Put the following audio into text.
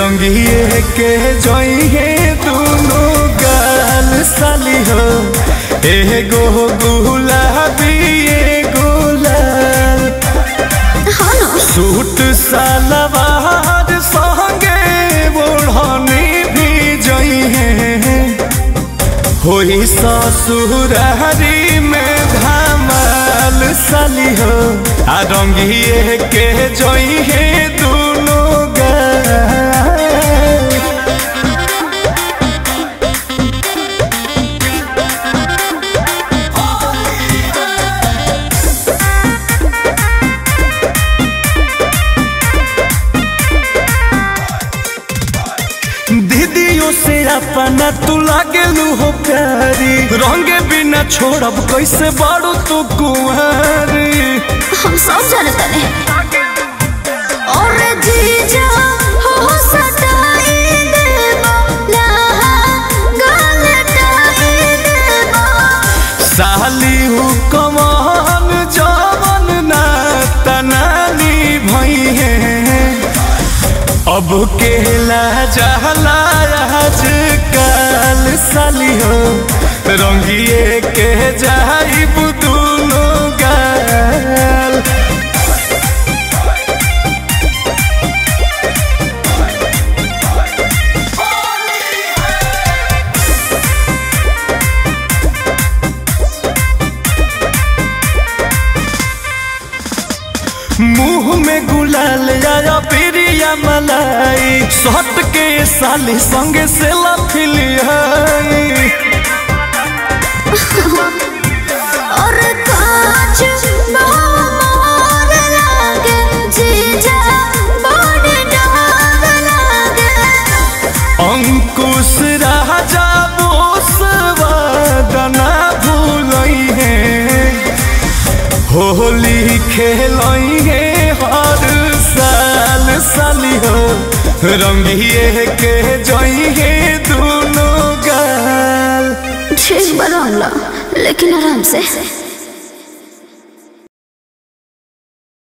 रंगिए के जइहे दोनों गाल साली हो एगो गुलाबी एगो लाल हाँ ना सूट सलवार संगे ओढ़नी भी जइहे होई ससुरारी में धमाल साली हो आ रंगिए के जइहे दोनों गाल दीदियों से अपना तू लागेलू हो प्यारी रंगे बिना छोड़ब कैसे बाड़ू तू कुंवारी हम सब जानते हैं और जीजा हो सताई देबो लहा गलटाई देबो साली हु कमान जवन ना तनानी भई है अब केला जहला आज काल साली हो रंगिए के जाइब दोनों गाल मुंह में गुलाल आया बिरिया मलाई सट के साली संगे से लफिलियाई और कांच मोर लागे जीजा बड़े डर लागे अंकुश राजा बोसवादना भूलई है होली खेलई है हर साल साली हो रंगिए के जई है दोनों गाल ठीक बड़ा लेकिन आराम से